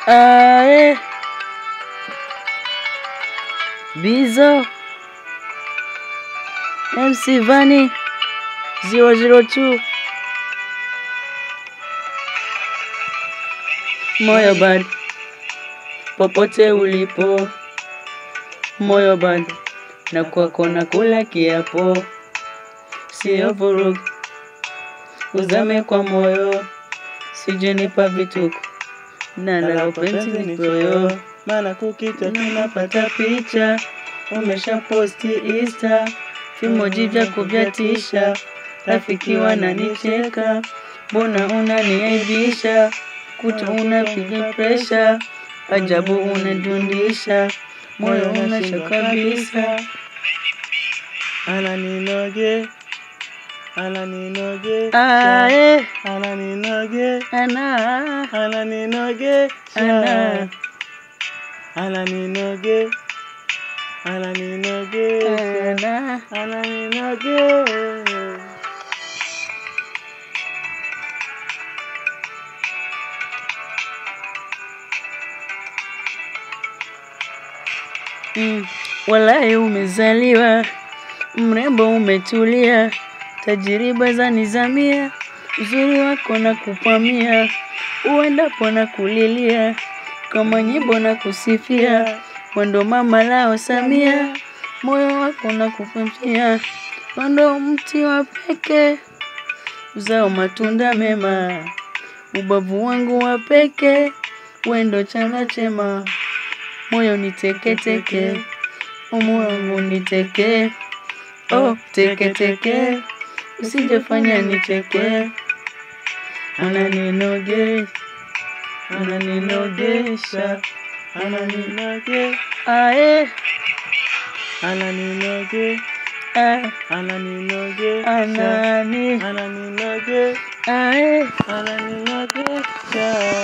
Ae. Bizo. MC Vani 002 Moyo bad popote ulipo, moyo bad na kwako na kula kiapo, sio vurugu, uzame kwa moyo, sijenipa vituko na la upenzi nipoyo, maana kukita tunapata picha, umesha posti Insta, vimoji vyako vyatisha, rafiki wananicheka, mbona unaniaibisha, kuta unapiga presha, ajabu unadundisha, moyo unasha kabisa. ananinoge ananinoge Ae, ananinoge ana, ananinoge ana, ananinoge ananinoge ana. ananinoge Mm, walai umezaliwa mrembo, umetulia, tajiriba za nizamia, uzuri wako na kupamia, uendapo na kulilia, kama nyimbo na kusifia, mwendo mama lao Samia, moyo wako na kupamia, mwendo mti wa peke, uzao matunda mema, ubavu wangu wa peke, wendo chana chema moyo ni teke teke, moyo wangu ni teke, oh teke teke, usijefanya nicheke, ananinoge ananinogesha, ananinoge ae ananinoge ah, ananinogesha anani ananinoge ae ananinogesha